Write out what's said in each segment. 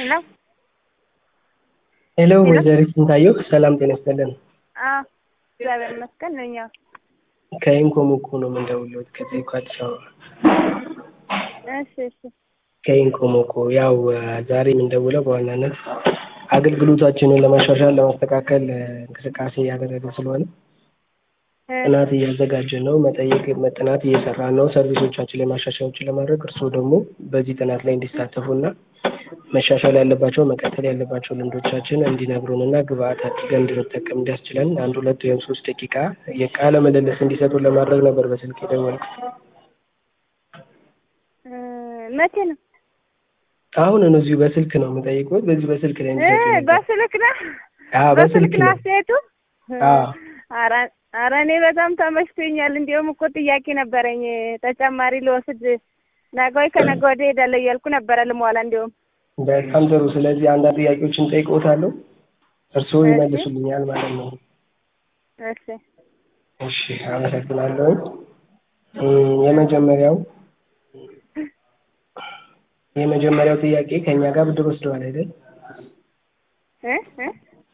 ሄሎ ሄሎ ወይዘሪት ስንታየሁ ሰላም ጤና ይስጥልን። አዎ እግዚአብሔር ይመስገን ነኝ። አዎ ከኢንኮም እኮ ነው የምንደውልዎት ከዚህ ከአዲስ አበባ እሺ እሺ ከኢንኮም እኮ ያው ዛሬ የምንደውለው በዋናነት አገልግሎታችንን ለማሻሻል ለማስተካከል እንቅስቃሴ እያደረግን ስለሆነ ጥናት እያዘጋጀን ነው። መጠየቅ ጥናት እየሰራን ነው። ሰርቪሶቻችን ላይ ማሻሻያዎችን ለማድረግ እርስዎ ደግሞ በዚህ ጥናት ላይ እንዲሳተፉና መሻሻል ያለባቸው መቀጠል ያለባቸው ልምዶቻችን እንዲነግሩን እና ግብአት አድርገን እንድንጠቀም እንዲያስችለን አንድ ሁለት ወይም ሶስት ደቂቃ የቃለ ምልልስ እንዲሰጡን ለማድረግ ነበር በስልክ የደወልኩት። መቼ ነው? አሁን ነው እዚሁ በስልክ ነው የምጠይቅዎት። በዚህ በስልክ ላይ እንዲሰጡ ነበር። በስልክ ነው አዎ በስልክ ነው ነው። አስተያየቱ? አዎ ኧረ ኧረ እኔ በጣም ተመችቶኛል። እንዲያውም እኮ ጥያቄ ነበረኝ ተጨማሪ ልወስድ ነገ ወይ ከነገ ወዲያ እሄዳለሁ እያልኩ ነበረ ልሟላ እንዲያውም በጣም ጥሩ። ስለዚህ አንዳንድ ጥያቄዎችን ጠይቅዎታለሁ፣ እርስዎ ይመልሱልኛል ማለት ነው። እሺ እሺ አመሰግናለሁ። እም፣ የመጀመሪያው የመጀመሪያው ጥያቄ ከእኛ ጋር ብድር ወስደዋል አይደል? እ እ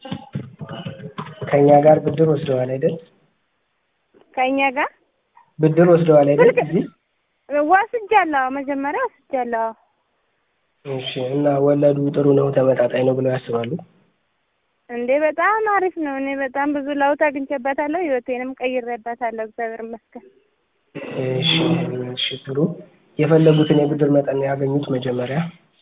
ከእኛ ጋር ብድር ወስደዋል አይደል? ከእኛ ጋር ብድር ወስደዋል አይደል? ስልክ- እዚህ ወስጃለሁ። መጀመሪያ ወስጃለሁ። እሺ። እና ወለዱ ጥሩ ነው ተመጣጣኝ ነው ብለው ያስባሉ? እንዴ በጣም አሪፍ ነው። እኔ በጣም ብዙ ለውጥ አግኝቼበታለሁ። ህይወቴንም ቀይሬበታለሁ። እግዚአብሔር ይመስገን። እሺ እሺ ጥሩ። የፈለጉትን የብድር መጠን ነው ያገኙት መጀመሪያ?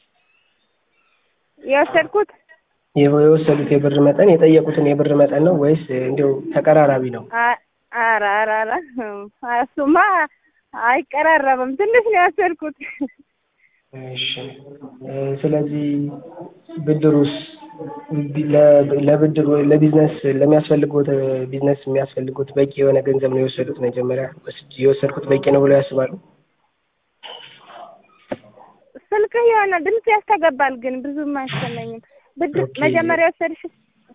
የወሰድኩት የወሰዱት የብር መጠን የጠየቁትን የብር መጠን ነው ወይስ እንዲያው ተቀራራቢ ነው? አ- ኧረ ኧረ ኧረ እሱማ አይቀራረብም። ትንሽ ነው የወሰድኩት። እሺ እ፣ ስለዚህ ብድሩስ ለ- ለብድር ወይ ለቢዝነስ ለሚያስፈልጉት ቢዝነስ የሚያስፈልጉት በቂ የሆነ ገንዘብ ነው የወሰዱት መጀመሪያ ወስጄ የወሰድኩት በቂ ነው ብለው ያስባሉ? ስልክህ የሆነ ድምፅ ያስተገባል፣ ግን ብዙም አይሰማኝም። ብድር ኦኬ። መጀመሪያ የወሰድሽ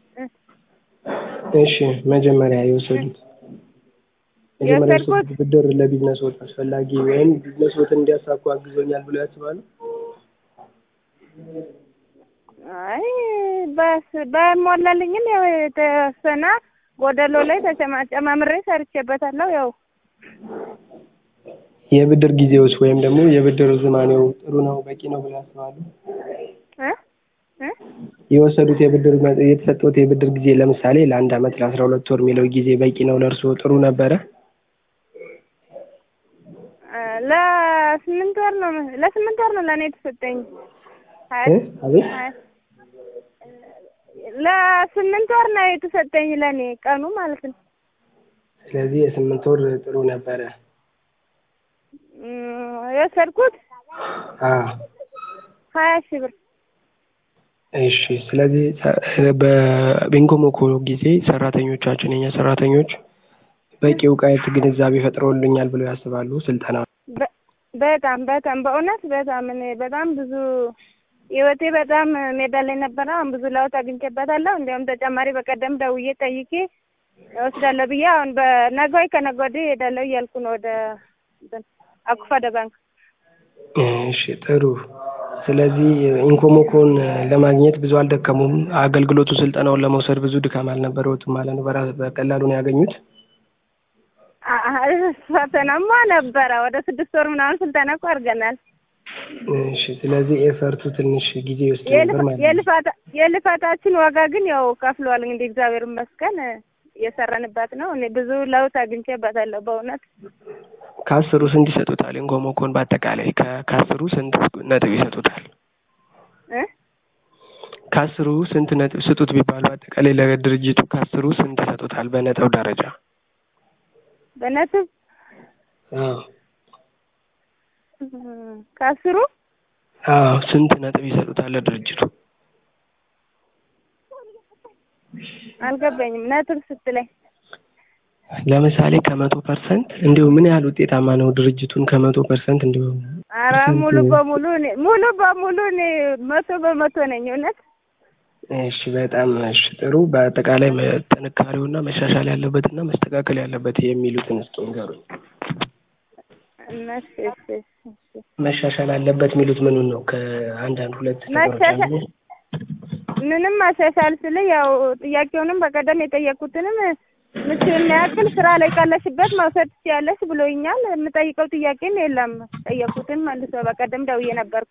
እሺ መጀመሪያ የወሰዱት መጀመሪያ የወሰድኩት- የወሰዱት ብድር ለቢዝነስዎት አስፈላጊ ወይም ቢዝነስዎትን እንዲያሳኩ አግዞኛል ብለው ያስባሉ? አይ በስ በሞላልኝም ያው የተወሰነ ጎደሎ ላይ ተጨማ- ጨማምሬ ሰርቼበታለሁ። ያው የብድር ጊዜውስ ወይም ደግሞ የብድር ዝማኔው ጥሩ ነው በቂ ነው ብለው ያስባሉ? እ እ የወሰዱት የብድር መ- የተሰጠዎት የብድር ጊዜ ለምሳሌ ለአንድ አመት ለአስራ ሁለት ወር የሚለው ጊዜ በቂ ነው ለእርስዎ ጥሩ ነበረ? እ ለስምንት ወር ነው ለስምንት ወር ነው ለእኔ የተሰጠኝ። ሀያ እ? አቤት ሀያ ለስምንት ወር ነው የተሰጠኝ ለእኔ ቀኑ ማለት ነው። ስለዚህ የስምንት ወር ጥሩ ነበረ። እም፣ የወሰድኩት አዎ ሀያ ሺህ ብር እሺ። ስለዚህ ሰ- በኢንኮሞኮ ጊዜ ሰራተኞቻችን የኛ ሰራተኞች በቂ እውቀት ግንዛቤ ፈጥረውልኛል ብለው ያስባሉ? ስልጠና በ- በጣም በጣም በእውነት በጣም እኔ በጣም ብዙ ህይወቴ በጣም ሜዳ ላይ ነበረ። አሁን ብዙ ለውጥ አግኝቼበታለሁ። እንዲያውም ተጨማሪ በቀደም ደውዬ ጠይቄ እወስዳለሁ ብዬ አሁን በነገ ወይ ከነገ ወዲህ እሄዳለሁ እያልኩ ነው ወደ እንትን አኩፋደ ባንክ። እሺ ጥሩ። ስለዚህ ኢንኮሞኮን ለማግኘት ብዙ አልደከሙም። አገልግሎቱ ስልጠናውን ለመውሰድ ብዙ ድካም አልነበረውትም ማለት ነው። በራ- በቀላሉ ነው ያገኙት። አ- አ- ፈተናማ ነበረ። ወደ ስድስት ወር ምናምን ስልጠና እኮ አድርገናል። እሺ ስለዚህ ኤፈርቱ ትንሽ ጊዜ ይወስድ ነበር የልፋ- ማለት ነው። የልፋታ የልፋታችን ዋጋ ግን ያው ከፍሏል። እንግዲህ እግዚአብሔር ይመስገን እየሰራንበት ነው። እኔ ብዙ ለውጥ አግኝቼበታለሁ በእውነት ከአስሩ ስንት ይሰጡታል? ኢንኮሞኮን በአጠቃላይ ከ- ከአስሩ ስንት ነጥብ ይሰጡታል? እ ከአስሩ ስንት ነጥብ ስጡት ቢባሉ አጠቃላይ ለድርጅቱ ከአስሩ ስንት ይሰጡታል በነጥብ ደረጃ? በነጥብ አዎ እም፣ ከአስሩ አዎ ስንት ነጥብ ይሰጡታል ለድርጅቱ? አልገባኝም። ነጥብ ስትለኝ ለምሳሌ ከመቶ ፐርሰንት እንዲሁ ምን ያህል ውጤታማ ነው ድርጅቱን ከመቶ ፐርሰንት እንዲሁ ኧረ ስንት? ሙሉ በሙሉ እኔ ሙሉ በሙሉ እኔ መቶ በመቶ ነኝ እውነት እሺ በጣም እሺ ጥሩ በአጠቃላይ መ- ጥንካሬውና መሻሻል ያለበትና መስተካከል ያለበት የሚሉትን እስኪ ንገሩኝ እሺ እሺ እሺ መሻሻል አለበት የሚሉት ምኑን ነው? ከአንድ አንድ ሁለት ነገሮች መሻሻል አንዱ ምንም ማሻሻል ስል ያው ጥያቄውንም በቀደም የጠየኩትንም ምቹ የሚያክል ስራ ላይ ካለሽበት መውሰድ ትችያለሽ ብሎኛል። የምጠይቀው ጥያቄም የለም። ጠየኩትን መልሶ በቀደም ደውዬ ነበርኩ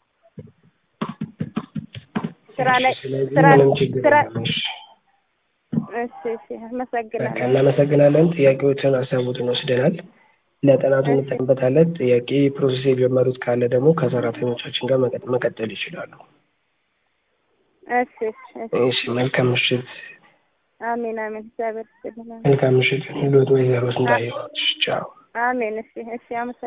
ስራ ላይ ስለዚህ ስራ ምንም ችግር ስራ የለም። እሺ እሺ እሺ በቃ አመሰግናለሁ። እናመሰግናለን። ጥያቄዎችን ሀሳቦትን ወስደናል። ለጥናቱ እንጠቀምበታለን። ጥያቄ ፕሮሰስ የጀመሩት ካለ ደግሞ ከሰራተኞቻችን ጋር መቀጥ- መቀጠል ይችላሉ። እሺ እሺ እሺ እሺ መልካም ምሽት። አሜን አሜን። እግዚአብሔር ይስጥልኝ። መልካም ምሽት። ሎት ወይዘሮ ስንታየው ቻው። አሜን። እሺ እሺ አመሰግናለሁ።